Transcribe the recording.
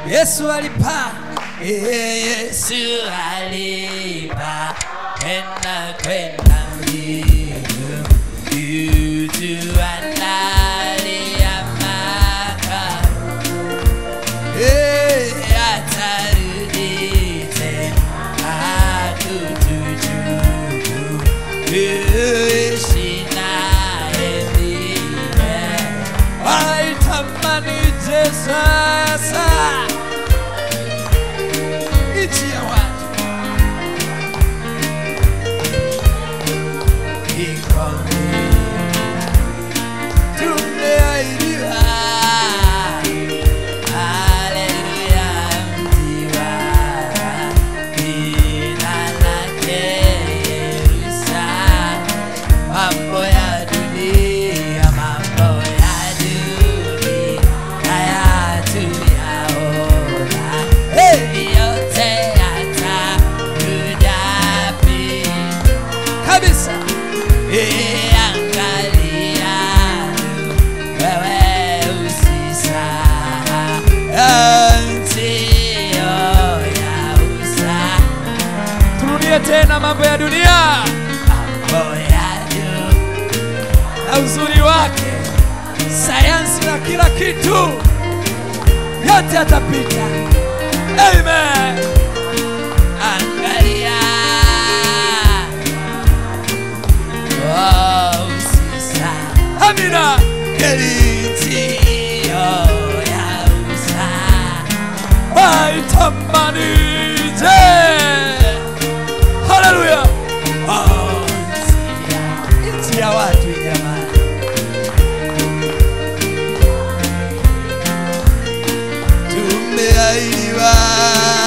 Yesu alipa Yesu alipa kwenda kwenda mbingu Yutu analia maka Atarudi tena kutuchukua Kuishi naye milele aitamani je sasa nchi ya watu tumeahidiwa Mambo ya dunia, mambo ya dunia hayatuyaona. Hey! Yote yatakuja pia. kabisa Angalia wewe usisahau ndio ya usahau turudie tena mambo ya dunia mambo ya juu na uzuri wake sayansi na kila kitu yote yatapita amen angalia oh, usisahau amina ndio ya usahau aitamani je haleluya oh, nchi ya watu jamani tumeahidiwa